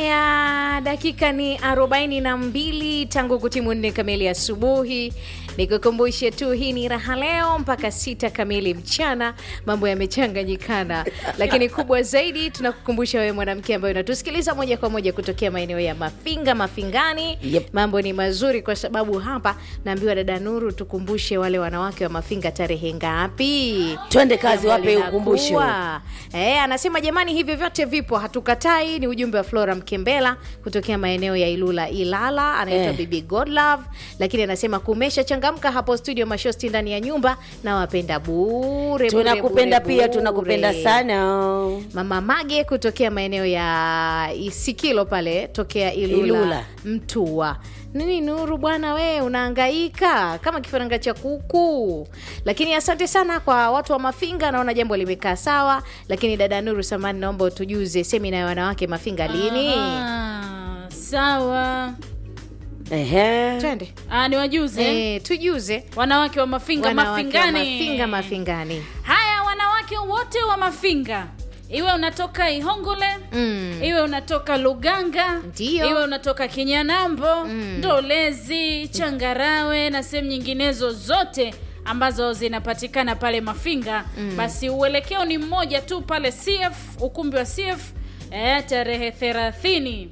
Haya, dakika ni arobaini na mbili tangu kutimu nne kamili asubuhi. Nikukumbushe tu hii ni raha leo mpaka sita kamili mchana. Mambo yamechanganyikana, lakini kubwa zaidi tunakukumbusha wewe mwanamke ambaye unatusikiliza moja kwa moja kutokea maeneo ya Mafinga, Mafingani. Yep. Mambo ni mazuri kwa sababu hapa naambiwa dada Nuru, tukumbushe wale wanawake wa Mafinga tarehe ngapi? Twende kazi, Jambo wape ukumbusho. linakuwa. Eh, anasema jamani, hivyo vyote vipo, hatukatai. Ni ujumbe wa Flora Mkembela kutokea maeneo ya Ilula Ilala, anaitwa Eh. Bibi Godlove, lakini anasema kumesha changamka hapo studio Mashosti ndani ya nyumba na wapenda bure bure, tunakupenda bure, pia bure. tunakupenda sana Mama Mage kutokea maeneo ya Isikilo pale tokea Ilula, Ilula. Mtua. Nini Nuru bwana, we unahangaika kama kifaranga cha kuku. Lakini asante sana kwa watu wa Mafinga, naona jambo limekaa sawa. Lakini dada Nuru Samani, naomba utujuze semina ya wanawake Mafinga lini? Ah, sawa. Ehe. Twende Ah, ni wajuze eh, tujuze wanawake wa Mafinga wanawake wa Mafingani. Mafinga Mafingani. Haya, wanawake wote wa Mafinga, iwe unatoka Ihongole Mm. iwe unatoka Luganga, Ndiyo. iwe unatoka Kinyanambo, Ndolezi, Changarawe na sehemu nyinginezo zote ambazo zinapatikana pale Mafinga, basi uelekeo ni mmoja tu pale CF, ukumbi wa CF eh, tarehe 30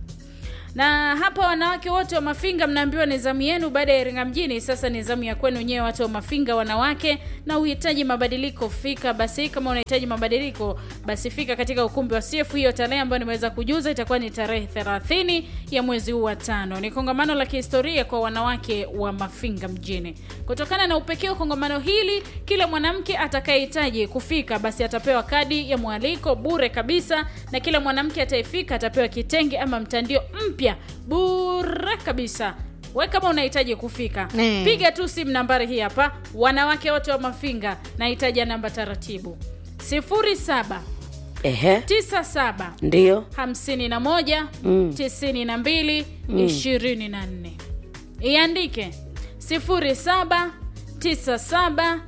na hapa wanawake wote wa Mafinga mnaambiwa ni zamu yenu baada ya Iringa mjini. Sasa ni zamu ya kwenu nyewe watu wa Mafinga wanawake, na uhitaji mabadiliko, fika basi. Kama unahitaji mabadiliko, basi fika katika ukumbi wa CF. Hiyo tarehe ambayo nimeweza kujuza itakuwa ni tarehe 30 ya mwezi huu wa tano. Ni kongamano la kihistoria kwa wanawake wa Mafinga mjini. Kutokana na upekee wa kongamano hili, kila mwanamke atakayehitaji kufika basi atapewa kadi ya mwaliko bure kabisa, na kila mwanamke atayefika atapewa kitenge ama mtandio mpya bure kabisa. We kama unahitaji kufika Mm. piga tu simu nambari hii hapa, wanawake wote wa Mafinga, nahitaji namba taratibu 07 Ehe. 97 Ndiyo. 51 Mm. 92 24 iandike 07 97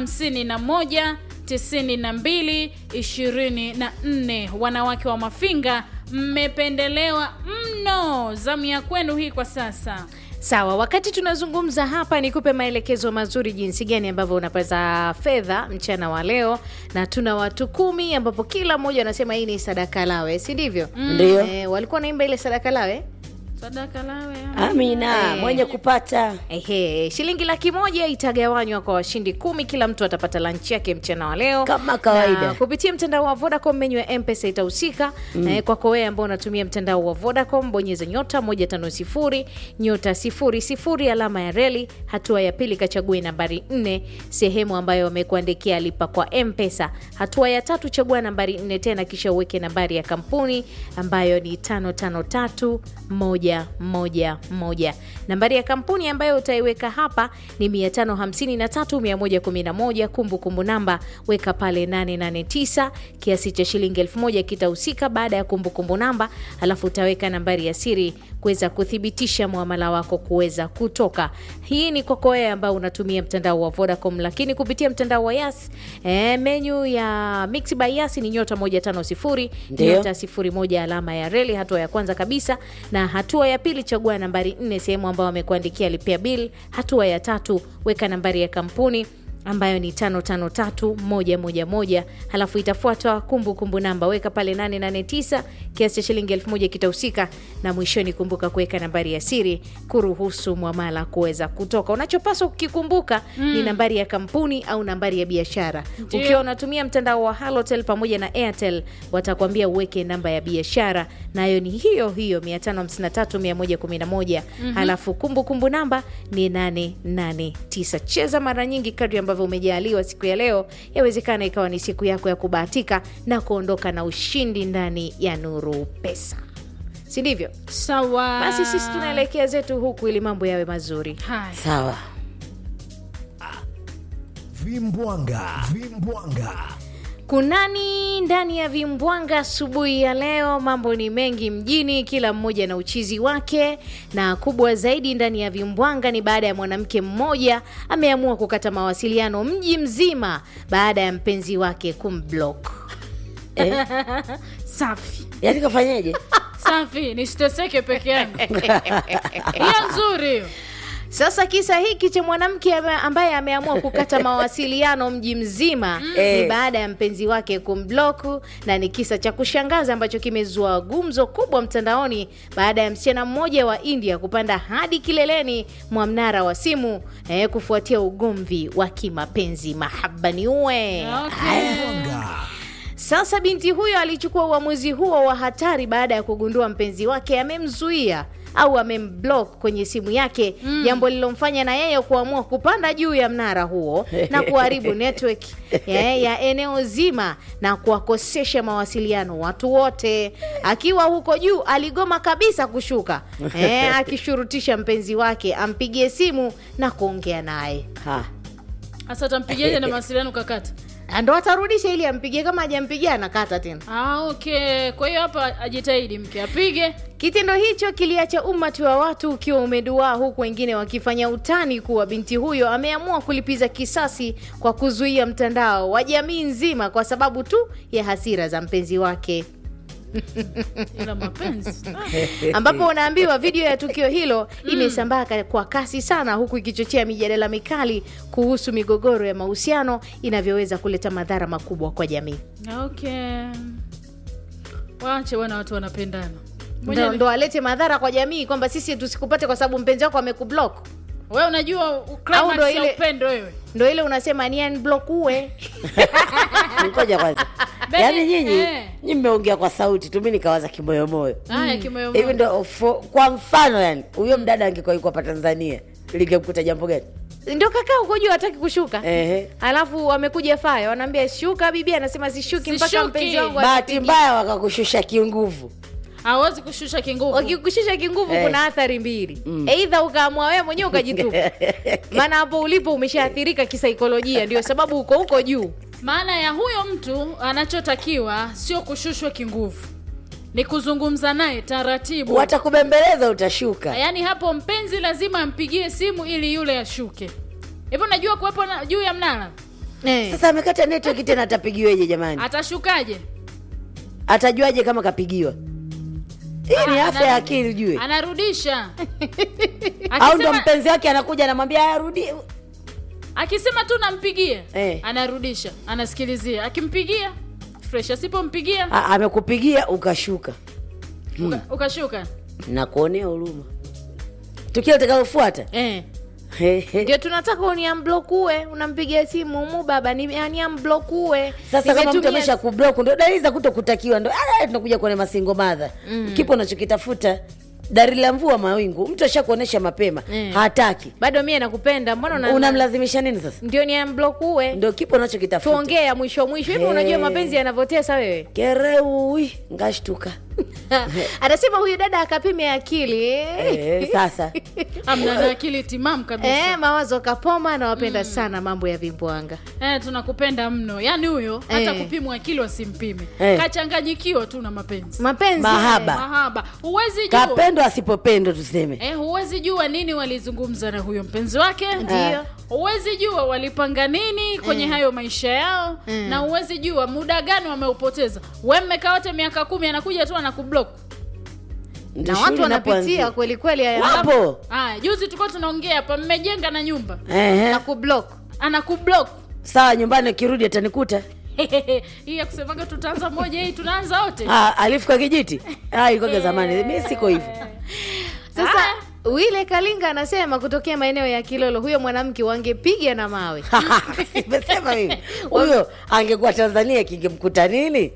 51 92 24 wanawake wa mafinga mmependelewa mno zamu ya kwenu hii kwa sasa Sawa, wakati tunazungumza hapa, nikupe maelekezo mazuri jinsi gani ambavyo unapata fedha mchana wa leo, na tuna watu kumi ambapo kila mmoja anasema hii ni sadaka lawe, si ndivyo? Ndiyo. Eh, walikuwa naimba ile sadaka lawe sadaka lawe Amina, Eh. mwenye kupata Ehe, shilingi laki moja itagawanywa kwa washindi kumi. Kila mtu atapata lunch yake mchana wa leo Kama kawaida. Na kupitia mtandao wa Vodacom, menyu ya M-Pesa itahusika mm. kwako wewe ambao unatumia mtandao wa Vodacom, bonyeza nyota 150 nyota 00 alama ya reli, hatua ya pili kachague nambari 4 sehemu ambayo wamekuandikia lipa kwa M-Pesa. Hatua ya tatu chagua nambari 4 tena, kisha uweke nambari ya kampuni ambayo ni 553111. Nambari ya kampuni ambayo utaiweka hapa ni 553111. Kumbukumbu namba weka pale 889. Kiasi cha shilingi 1000 kitahusika baada ya kumbukumbu namba, alafu utaweka nambari ya siri kuweza kuthibitisha muamala wako kuweza kutoka. Hii ni kwako wewe ambao unatumia mtandao wa Vodacom, lakini kupitia mtandao wa Yas eh, menyu ya Mix by Yas ni nyota 150 Ndio. nyota 01 alama ya reli, hatua ya kwanza kabisa, na hatua ya pili chagua nambari 4 sehemu ambayo wamekuandikia lipia bill. Hatua ya tatu weka nambari ya kampuni ambayo ni 553111 halafu itafuatwa kumbukumbu namba weka pale 889 kiasi cha shilingi 1000 kitahusika na mwishoni kumbuka kuweka nambari ya siri kuruhusu mwamala kuweza kutoka unachopaswa kukikumbuka ni nambari ya kampuni au nambari ya biashara Ndio. ukiwa unatumia mtandao wa halotel pamoja na airtel watakwambia uweke namba ya biashara nayo ni hiyo hiyo 553111 halafu kumbukumbu namba ni 889 cheza mara nyingi kadri ambavyo umejaliwa siku ya leo yawezekana ikawa ni siku yako ya kubahatika na kuondoka na ushindi ndani ya nuru pesa si ndivyo sawa basi sisi tunaelekea zetu huku ili mambo yawe mazuri haya sawa. Vimbwanga, vimbwanga. kunani ndani ya vimbwanga asubuhi ya leo mambo ni mengi mjini kila mmoja na uchizi wake na kubwa zaidi ndani ya vimbwanga ni baada ya mwanamke mmoja ameamua kukata mawasiliano mji mzima baada ya mpenzi wake kumblock Eh, safi yaani kafanyeje? safi nisiteseke peke yangu hiyo nzuri hiyo Sasa kisa hiki cha mwanamke ame- ambaye ameamua kukata mawasiliano mji mzima ni Eh. baada ya mpenzi wake kumbloku, na ni kisa cha kushangaza ambacho kimezua gumzo kubwa mtandaoni baada ya msichana mmoja wa India kupanda hadi kileleni mwa mnara wa simu eh, kufuatia ugomvi wa kimapenzi. Mahaba ni uwe okay. sasa binti huyo alichukua uamuzi huo wa hatari baada ya kugundua mpenzi wake amemzuia au amemblock kwenye simu yake, jambo lilomfanya na yeye kuamua kupanda juu ya mnara huo na kuharibu network ya, ya eneo zima na kuwakosesha mawasiliano watu wote. Akiwa huko juu, aligoma kabisa kushuka eh, akishurutisha mpenzi wake ampigie simu na kuongea naye Ha. sasa tampigiaje na mawasiliano kakata Na ndo atarudisha ili ampigie, kama hajampigia anakata tena. ah, okay kwa hiyo hapa ajitahidi mke apige Kitendo hicho kiliacha umati wa watu ukiwa umeduaa, huku wengine wakifanya utani kuwa binti huyo ameamua kulipiza kisasi kwa kuzuia mtandao wa jamii nzima kwa sababu tu ya hasira za mpenzi wake, ila mapenzi ambapo unaambiwa video ya tukio hilo imesambaa ka- kwa kasi sana, huku ikichochea mijadala mikali kuhusu migogoro ya mahusiano inavyoweza kuleta madhara makubwa kwa jamii. okay waache bwana watu wanapendana Ndo, Mwenye- ndo alete madhara kwa jamii kwamba sisi tusikupate kwa sababu mpenzi wako amekublock. wewe unajua u- Au climax ndo ya ile- upendo wewe Ndo ile unasema ni unblock uwe Ngoja kwanza. Bebe, Yaani nyinyi eh. nyinyi mmeongea kwa sauti tu, mimi nikawaza kimoyomoyo. haya kimoyo Hivi ndo fo- kwa mfano yani, huyo mdada angekuwa yuko hapa Tanzania, lingemkuta jambo gani? ndio kakaa huko juu hataki kushuka Ehe. alafu wamekuja faya wanaambia shuka bibi anasema sishuki mpaka Sishuki. mpenzi wangu Bahati anipigie. mbaya wakakushusha kinguvu. hawezi kushusha kinguvu wakikushusha kinguvu Eh. kuna athari mbili eidha ukaamua wewe mwenyewe ukajitupa maana hapo ulipo umeshaathirika kisaikolojia ndio sababu uko huko juu maana ya huyo mtu anachotakiwa sio kushushwa kinguvu ni kuzungumza naye taratibu Watakubembeleza utashuka. yaani hapo mpenzi lazima ampigie simu ili yule ashuke hivyo unajua kuwepo na- juu ya mnara eh. Sasa amekata network tena atapigiweje jamani? atashukaje Atajuaje kama kapigiwa? Hii ni Ah, afya ya ana- akili ujue. anarudisha Au ndo akisema, mpenzi wake anakuja anamwambia arudi. akisema tu nampigie Eh. anarudisha anasikilizia akimpigia fresh asipompigia A- Amekupigia ukashuka. uka, ukashuka Na kuonea huruma. Tukio litakalofuata. Eh. He, he. ndio tunataka uniamblokue unampigia simu mu baba ni aniamblokue Sasa kama mtu amesha kublock ndo dalili za kutokutakiwa ndo ah, tunakuja kwenye masingo madha mm. kipo unachokitafuta dalili la mvua mawingu mtu ashakuonesha mapema Mm. hataki bado mie nakupenda mbona una- unamlazimisha nini sasa ndio niamblokue ndo kipo unachokitafuta tuongea mwisho mwisho hivi Eh. unajua mapenzi yanavyotesa wewe kereui ngashtuka anasema huyu dada akapime akili eh, sasa amna na akili timamu kabisa Eh, mawazo kapoma anawapenda sana mambo ya vimbwanga Eh, tunakupenda mno yaani huyo hata Eh. kupimwa akili wasimpime Eh. kachanganyikiwa tu na mapenzi mapenzi Mahaba. mahaba huwezi jua kapendwa asipopendwa tuseme eh, huwezi jua nini walizungumza na huyo mpenzi wake Ndio. huwezi jua walipanga nini kwenye hayo maisha yao Mm. na huwezi jua muda gani wameupoteza we mmekaa wote miaka kumi anakuja tu anakublock Ndio na shughuli watu wanapitia inapoanzia. kweli kweli haya wapo aya juzi tulikuwa tunaongea hapa mmejenga na nyumba Ehe. na kublock anakublock sawa nyumbani akirudi atanikuta hii ya kusemaga tutaanza moja hii tunaanza wote ah, alifuka kijiti ah, ilikuwaga zamani mi siko hivyo sasa wile kalinga anasema kutokea maeneo ya kilolo huyo mwanamke wangepiga na mawe Nimesema hivi huyo angekuwa Tanzania kingemkuta nini?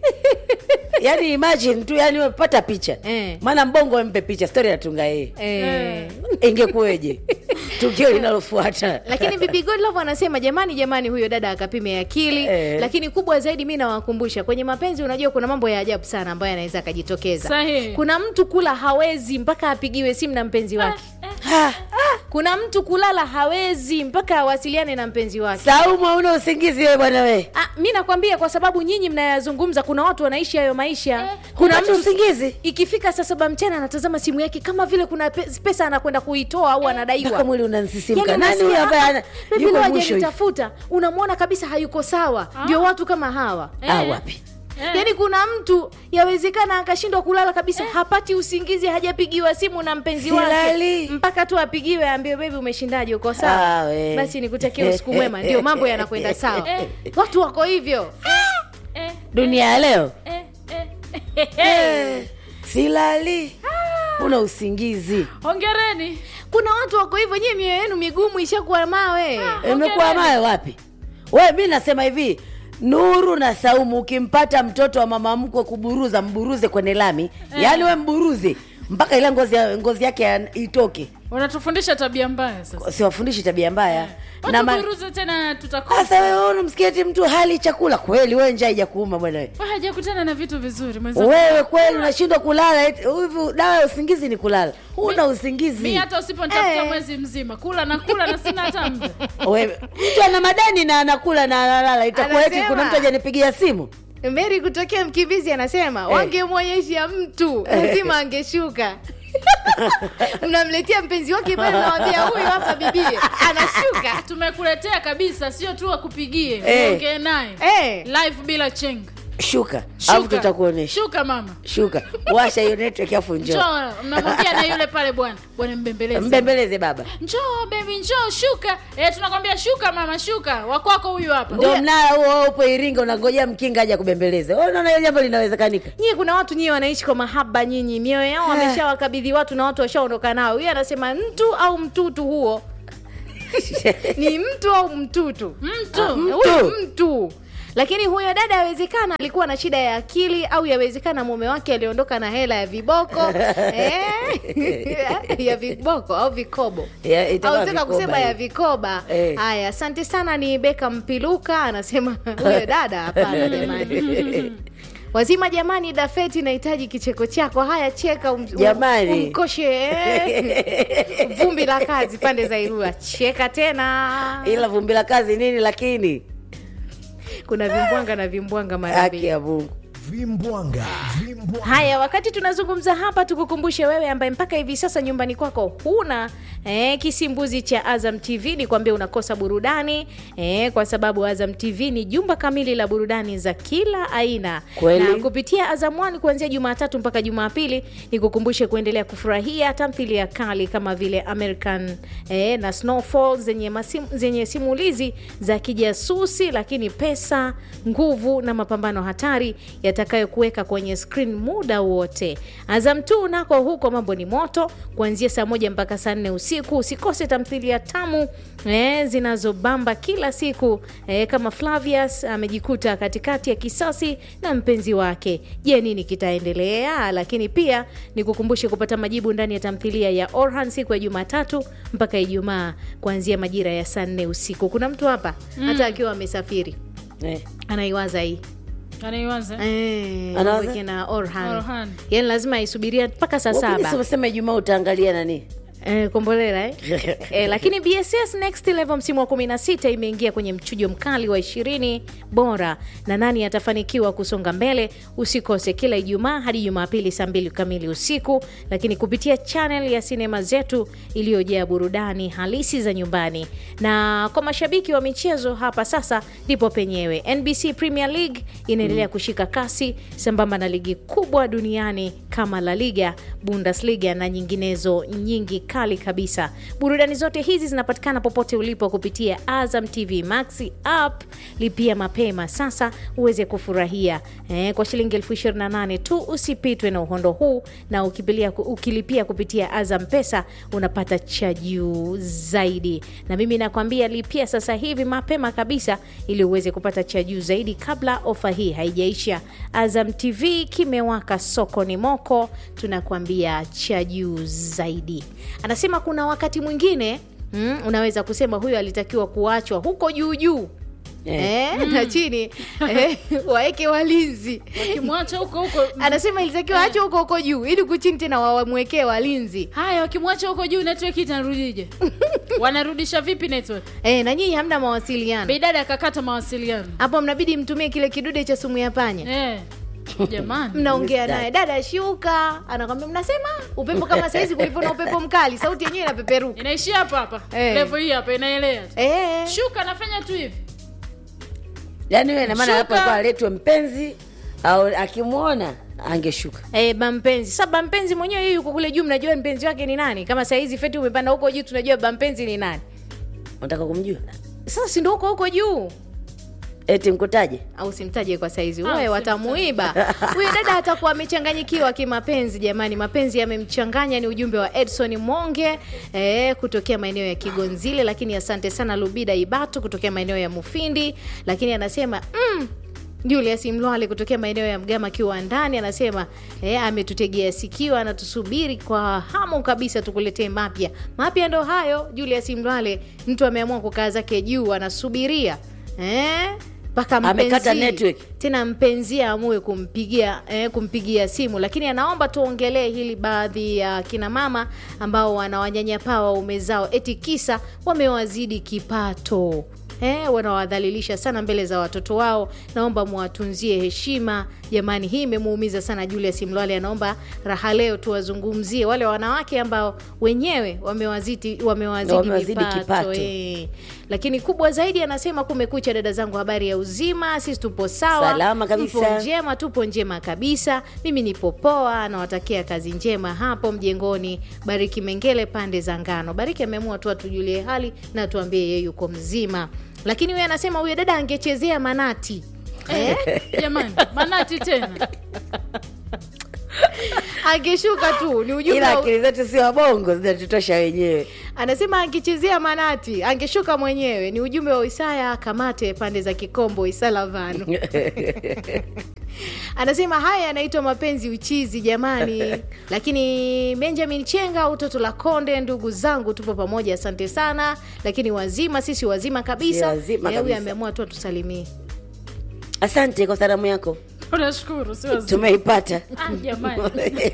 Yaani imagine tu, yani umepata picha Eh. maana mbongo ampe picha, stori anatunga yeye, eh. ingekuweje tukio linalofuata? lakini bibi godlove anasema jamani jamani huyo dada akapime akili Eh. lakini kubwa zaidi mi nawakumbusha kwenye mapenzi unajua kuna mambo ya ajabu sana ambayo yanaweza akajitokeza Sahihi. kuna mtu kula hawezi mpaka apigiwe simu na mpenzi wake Ha, kuna mtu kulala hawezi mpaka awasiliane na mpenzi wake Saumu, hauna usingizi wewe bwana we, Ah, mi nakwambia kwa sababu nyinyi mnayazungumza kuna watu wanaishi hayo maisha Eh, kuna hupati mtu usingizi ikifika saa saba mchana anatazama simu yake kama vile kuna pe- pesa anakwenda kuitoa au mpaka anadaiwa mwili unansisimka. Yaani Nani huyo unasikia, ambaye "Ah, ana- baby yuko leo mwisho hivi? hajanitafuta unamwona kabisa hayuko sawa ndio watu kama hawa Ah, Eh. wapi Eh. yaani kuna mtu yawezekana akashindwa kulala kabisa hapati usingizi hajapigiwa simu na mpenzi wake Silali. mpaka tu apigiwe aambiwe bebi umeshindaje uko Ah, sawa we. basi nikutakia usiku mwema ndio mambo yanakwenda sawa watu wako hivyo eh, dunia ya leo eh, eh. Eh, silali una usingizi hongereni kuna watu wako hivyo nyie mioyo yenu migumu ishakuwa mawe imekuwa nayo wapi we mi nasema hivi nuru na saumu ukimpata mtoto wa mama mkwe kuburuza mburuze kwenye lami yaani we mburuze mpaka ile ngozi, ya- ngozi yake ya- itoke unatufundisha tabia mbaya sasa siwafundishi tabia mbaya na ma- watuburuze tena tutakosa sasa wewe unamsikia eti mtu hali chakula kweli wewe njaa ijakuuma bwana we. Wewe hajakutana na vitu vizuri mwenzangu. wewe kweli unashindwa kulala eti- hivi dawa ya usingizi ni kulala huna usingizi mi hata usiponitafuta Eh. mwezi mzima kula na kula na sina hata muda wewe mtu ana madeni na anakula na analala itakuwa eti Anasema. kuna mtu ajanipigia simu meri kutokea mkimbizi anasema wangemwonyesha mtu lazima angeshuka mnamletea mpenzi wake pale nawambia huyu hapa bibie anashuka tumekuletea kabisa sio tu akupigie Eh. ongee naye Eh. live bila chenga shuka alafu Shuka. tutakuonesha shuka mama shuka washa hiyo network afu njoo njoo mnamwambia na yule pale bwana bwana mbembeleze mbembeleze baba njoo bebi njoo shuka eh, tunakwambia shuka mama shuka wakwako huyu hapa ndio mnara huo wewe upo iringa unangojea mkinga aja kubembeleze Wewe unaona hiyo jambo linawezekanika nyie kuna watu nyie wanaishi kwa mahaba nyinyi mioyo yao wameshawakabidhi watu na watu washaondoka nao huyo anasema mtu au mtutu huo ni mtu au mtutu mtu Ah, mtu. huyu mtu lakini huyo dada yawezekana alikuwa na shida ya akili au yawezekana mume wake aliondoka na hela ya viboko eh? ya viboko au vikobo Ya, itakuwa au taka vikoba kusema hiyo. ya vikoba Eh. haya asante sana ni beka mpiluka anasema huyo dada hapana jamani wazima jamani dafeti nahitaji kicheko chako haya cheka um, Jamani. um, umkoshe eh. vumbi la kazi pande za irua cheka tena ila vumbi la kazi nini lakini kuna vimbwanga na vimbwanga mara haki mbili ya mungu vimbwanga vimbwanga haya wakati tunazungumza hapa tukukumbushe wewe ambaye mpaka hivi sasa nyumbani kwako huna eh, kisimbuzi cha azam tv ni kwambia unakosa burudani eh, kwa sababu azam tv ni jumba kamili la burudani za kila aina Kweli. na kupitia azam One kuanzia jumatatu mpaka jumapili nikukumbushe kuendelea kufurahia tamthilia kali kama vile american eh, na snowfall zenye, masim, zenye simulizi za kijasusi lakini pesa nguvu na mapambano hatari yatakayokuweka kwenye screen muda wote azam tu nako huko mambo ni moto kuanzia saa moja mpaka saa nne usiku usikose tamthilia tamu eh, zinazobamba kila siku eh, kama flavius amejikuta katikati ya kisasi na mpenzi wake je nini kitaendelea lakini pia nikukumbushe kupata majibu ndani ya tamthilia ya orhan siku ya jumatatu mpaka ijumaa kuanzia majira ya saa nne usiku kuna mtu hapa hata akiwa amesafiri eh. anaiwaza hii anaiwaza Eh, Anawaza? mambo na Orhan. Orhan. yani lazima aisubiria mpaka saa Wakati saba umesema ijumaa utaangalia nani Eh, kombolela eh? eh, lakini bss next level msimu wa 16 imeingia kwenye mchujo mkali wa ishirini bora na nani atafanikiwa kusonga mbele usikose kila ijumaa hadi jumapili saa mbili kamili usiku lakini kupitia channel ya sinema zetu iliyojaa burudani halisi za nyumbani na kwa mashabiki wa michezo hapa sasa ndipo penyewe nbc premier league inaendelea kushika kasi sambamba na ligi kubwa duniani kama la liga bundesliga na nyinginezo nyingi kali kabisa burudani zote hizi zinapatikana popote ulipo kupitia azam tv maxi app lipia mapema sasa uweze kufurahia eh, kwa shilingi elfu 28 tu usipitwe na uhondo huu na ukipilia, ukilipia kupitia azam pesa unapata cha juu zaidi na mimi nakwambia lipia sasa hivi mapema kabisa ili uweze kupata cha juu zaidi kabla ofa hii haijaisha azam tv kimewaka sokoni moko tunakwambia cha juu zaidi anasema kuna wakati mwingine mm, unaweza kusema huyo alitakiwa kuachwa huko juu juu Eh. Eh, na chini eh, waeke walinzi wakimwacha huko huko anasema ilitakiwa achwe huko huko juu ili kuchini tena wamwekee walinzi haya wakimwacha huko juu network itanarudije wanarudisha vipi network eh, na nyinyi hamna mawasiliano bidada akakata mawasiliano hapo mnabidi mtumie kile kidude cha sumu ya panya eh. jamani mnaongea Mistari. naye dada shuka anakwambia mnasema upepo kama saizi kulivyo na upepo mkali sauti yenyewe inapeperuka inaishia hapa hapa Eh. levo hii hapa inaelea tu. eh. shuka nafanya tu hivi yaani we namaana hapo Shuka. alikuwa aletwe mpenzi au akimwona angeshuka Eh, bampenzi sasa bampenzi mwenyewe yeye yuko kule juu mnajua mpenzi wake ni nani kama saizi feti umepanda huko juu tunajua bampenzi ni nani unataka kumjua sasa si ndo huko huko juu eti mkutaje au simtaje kwa saizi Ah, wewe simtaje. watamuiba huyo dada atakuwa amechanganyikiwa kimapenzi jamani mapenzi yamemchanganya ni ujumbe wa edson monge eh, kutokea maeneo ya kigonzile lakini asante sana lubida ibatu kutokea maeneo ya mufindi lakini anasema mm, Julius Mlwale kutokea maeneo ya Mgama kiwandani anasema eh, ametutegea sikio, anatusubiri kwa hamu kabisa tukuletee mapya. Mapya ndo hayo. Julius Mlwale, mtu ameamua kukaa zake juu, anasubiria eh, mpaka Amekata mpenzi- network. tena mpenzi aamue kumpigia eh, kumpigia simu, lakini anaomba tuongelee hili baadhi ya kina mama ambao wanawanyanyapaa waume zao eti kisa wamewazidi kipato. Eh, wanawadhalilisha sana mbele za watoto wao. Naomba muwatunzie heshima jamani, hii imemuumiza sana Julius Mlwale. Anaomba raha leo tuwazungumzie wale wanawake ambao wenyewe wamewazidi wamewazidi, Wamewazidi vipato, kipato. eh. Lakini kubwa zaidi anasema, kumekucha dada zangu, habari ya uzima, sisi tupo sawa, Salama kabisa. Mpo njema, tupo njema kabisa. Mimi nipo poa, nawatakia kazi njema hapo mjengoni. Bariki Mengele pande za ngano. Bariki ameamua tu atujulie hali na tuambie yeye yuko mzima, lakini huyo anasema huyo dada angechezea manati eh? jamani manati tena angeshuka tu ni ujumbe ila wa- akili zetu si wabongo zinatutosha wenyewe anasema angechezea manati angeshuka mwenyewe. Ni ujumbe wa Isaya Kamate pande za Kikombo Isalavanu. anasema haya yanaitwa mapenzi uchizi jamani. Lakini Benjamin Chenga utoto la Konde, ndugu zangu, tupo pamoja, asante sana. Lakini wazima, sisi wazima kabisa. Si wazima Eh, huyu kabisa. ameamua tu atusalimie. asante kwa salamu yako tunashukuru si wazima. tumeipata Ah, jamani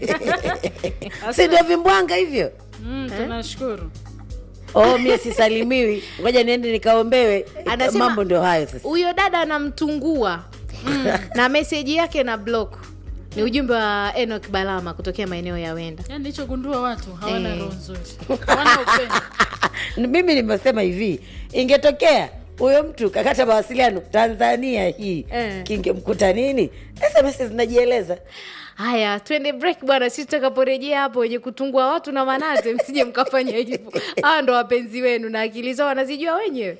si ndio vimbwanga hivyo mm, tunashukuru oh mie sisalimiwi ngoja niende nikaombewe Anasema- mambo ndio hayo sasa Huyo dada anamtungua mm. na meseji yake na block. Ni ujumbe wa Enoch Balama kutokea maeneo ya Wenda. yaani nichogundua watu hawana Eh. roho nzuri hawana upendo mimi nimesema hivi ingetokea huyo mtu kakata mawasiliano tanzania hii Eh. kingemkuta nini sms zinajieleza Haya, twende break bwana. Sisi tutakaporejea hapo, wenye kutungua watu na manate, msije mkafanya hivyo. Hawa ndo wapenzi wenu na akili zao wanazijua wenyewe.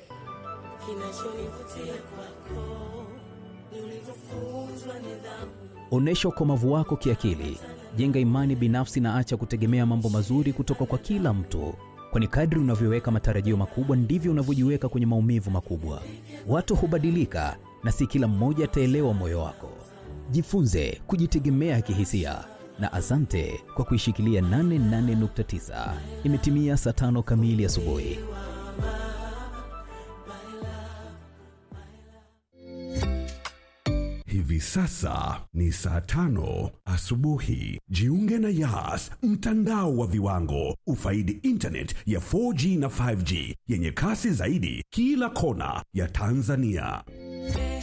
Onyesha ukomavu wako kiakili, jenga imani binafsi na acha kutegemea mambo mazuri kutoka kwa kila mtu, kwani kadri unavyoweka matarajio makubwa ndivyo unavyojiweka kwenye maumivu makubwa. Watu hubadilika na si kila mmoja ataelewa moyo wako. Jifunze kujitegemea kihisia na asante kwa kuishikilia 88.9. Imetimia saa tano kamili asubuhi. Hivi sasa ni saa tano asubuhi. Jiunge na Yas, mtandao wa viwango. Ufaidi internet ya 4G na 5G yenye kasi zaidi kila kona ya Tanzania.